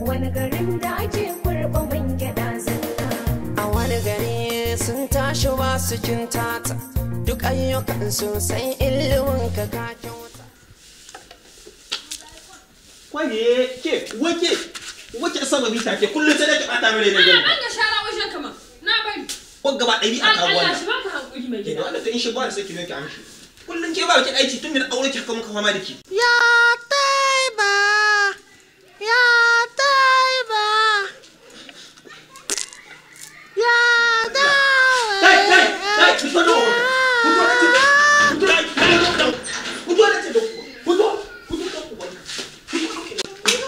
wani garin da ake kurba man gyaɗa zalla. a wani gari sun tashi ba su tata duk ayyukan sosai ilimin ka ka kyauta Kwaye ke wake wace sababi ta ke kullum sai da ka bata mere ne Ana gani. ban ga shara wajen kama. Na bari. Ko gaba ɗari a kawo Allah wannan. shi baka hankuri mai Ke gida. da wanda ta in shi ba da sai ki zo ki amshi. Kullum ke ba ki aiki tun da aure ki haka muka fama da ki. ya taiba ya taiba ya Kai kai kai fito da wani. Fito da ce. Fito da ce. Fito da ce. Fito. Fito da ku.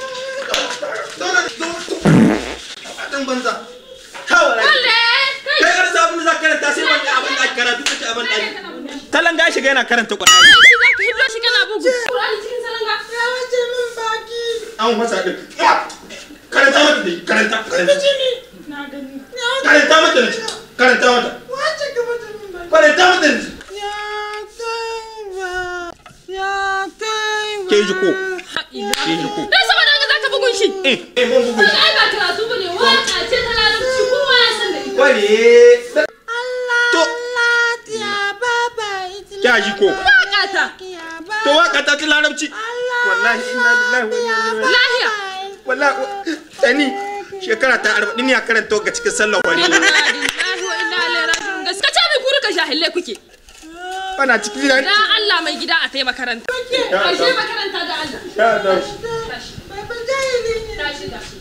Dan banza. Kawai. Kalle! Kai! Kai karanta abin da za ka karanta sai wanda abin da ake karatu kace abin da ake. Talanga ya shiga yana karanta Qur'ani. Kai shi zaka hiddo shi kana bugu. Qur'ani cikin salanga. ya wace min baki An masa din. Karanta mata dai, karanta. Karanta. Na gani. Karanta mata ne. Karanta mata. wace ka wace min baki Karanta mata ne. ya taiba ya taiba Ke ji ko? Ina. Ke ji ko? Dan saboda haka zaka bugun shi. Eh, eh mun bugu. Kaga ai ba karatu bane waka ce ta larabci kowa ya san da ita. Kware. To, ya baba kya ji ko? Waka ta. ya To waka ta ci larabci. Wallahi inna lillahi wa inna ilaihi Lahiya. Wallahi tani shekara ta arba'in ne a karanta ga cikin sallar wani. Inna lillahi wa inna ilaihi raji'un. Gaskiya ce mai kuri ka jahille kuke. Bana cikin gidan. Dan Allah mai gida a tai makaranta. Ashe makaranta da Allah. Ya da. Tashi. baba jahili ne Tashi tashi.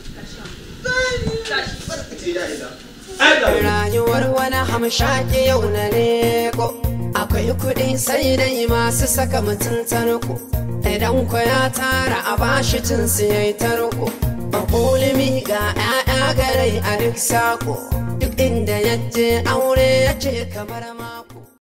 Tashi. Tashi. Ai da. rayuwar wani hamshaki yau na leko akwai kuɗi sai dai masu saka mutum tarko idan ku ya tara a bashi cin yayi tarko a kulimi ga 'ya'ya garai a duk sako duk inda yaje aure ya ce kamar ma